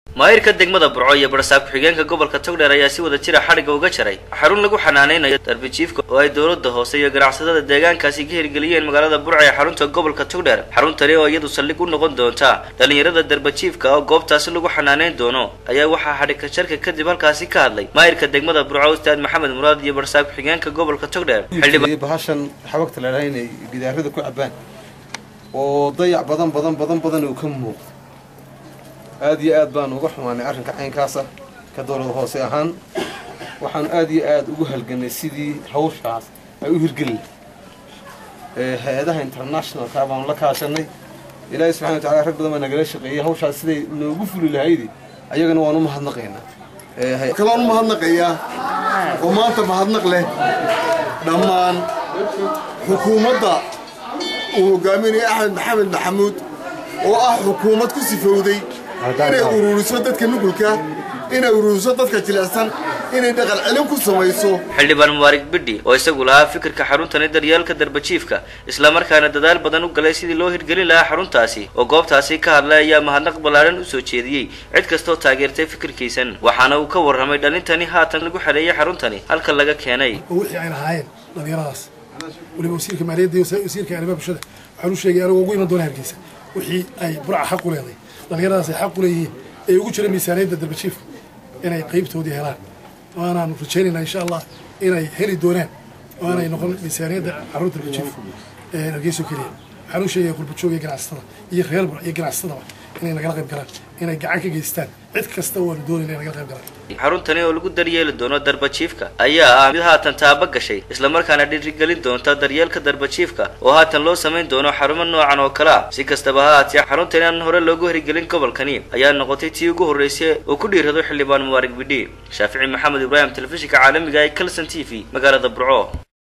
maayirka degmada burco iyo barsaab ku-xigeenka gobolka togdheer ayaa si wada jira xadhigga uga jaray xarun lagu xanaaneynayo darbijiifka oo ay dowladda hoose iyo ganacsatada deegaankaasi ka hirgeliyeen magaalada burco ee xarunta gobolka togdheer xaruntani oo iyadu saldhig u noqon doonta dhalinyarada darbajiifka oo goobtaasi lagu xanaaneyn doono ayaa waxaa xadhigka jarka kadib halkaasi ka hadlay maayirka degmada burco ustaad maxamed muraad iyo barsaab ku-xigeenka gobolka togdheer bahashan xabagta ladhaha inay gidaarada ku cabaan oo dayac badan badan badan badan uu ka muuqdo aada iyo aad baan uga xumaanay arrinka caynkaasa ka dowlad hoose ahaan waxaan aada iyo aada ugu halganay sidii hawshaas ay u hirgeli hay-adaha internationalka baanu la kaashanay ilaahay subxana wa tacala rag badan baa nagala shaqeeyay hawshaas siday noogu fuli lahaydi ayagana waan u mahadnaqaynaa kalaan u mahadnaqayaa oo maanta mahadnaq leh dhammaan xukuumadda uu hogaaminayo axmed maxamed maxamuud oo ah xukuumad ku sifowday inay ururiso dadka nugulka inay ururiso dadka jilicsan inay dhaqan celin ku samayso xildhibaan mubaarig bidhi oo isagu lahaa fikirka xaruntani daryeelka darbajiifka islamarkaana dadaal badan u galay sidii loo hirgelin lahaa xaruntaasi oo goobtaasi ka hadlay ayaa mahadnaq ballaaran usoo jeediyey cid kastoo taageertay fikirkiisan waxaana uu ka warramay dhalintani haatan lagu xaleeyay xaruntani halka laga keenay oo wixii ay lahaayeen dhalinyaradaas waliba wasiirka maaliyadda iyo wasiirka arrimaha bulshada waxaan u sheegay anigoo ugu iman doona hargeysa wixii ay burca xaq u leeday dhalinyaradaas ay xaq u leeyihiin ee ugu jira miisaaniyadda darbajiifka inay qaybtoodii helaan waanaan rajaynaynaa insha allah inay heli doonaan oo aanay noqon miisaaniyadda carruur darbajiifka ee hargeyso keliya waxaan u sheegaya qurbajoog iyo ganacsatada iyo reer bur iyo ganacsatadaba inay nagala qayb galaan inay gacan ka geystaan cid kasta waanu doonayna inay nagala qayb galaan xaruntani oo lagu daryeeli doono darbajiifka ayaa ah mid haatan taaba gashay islamarkaana dhiirigelin doonta daryeelka darbajiifka oo haatan loo samayn doono xarumo noocan oo kale ah si kastaba ha haatee xaruntani aan hore loogu hirgelin gobolkani ayaa noqotay tii ugu horreysay oo ku dhiirado xildhibaan mubaarig bidhi shaafici maxamed ibraahim telefishinka caalamiga ee calson t v magaalada burco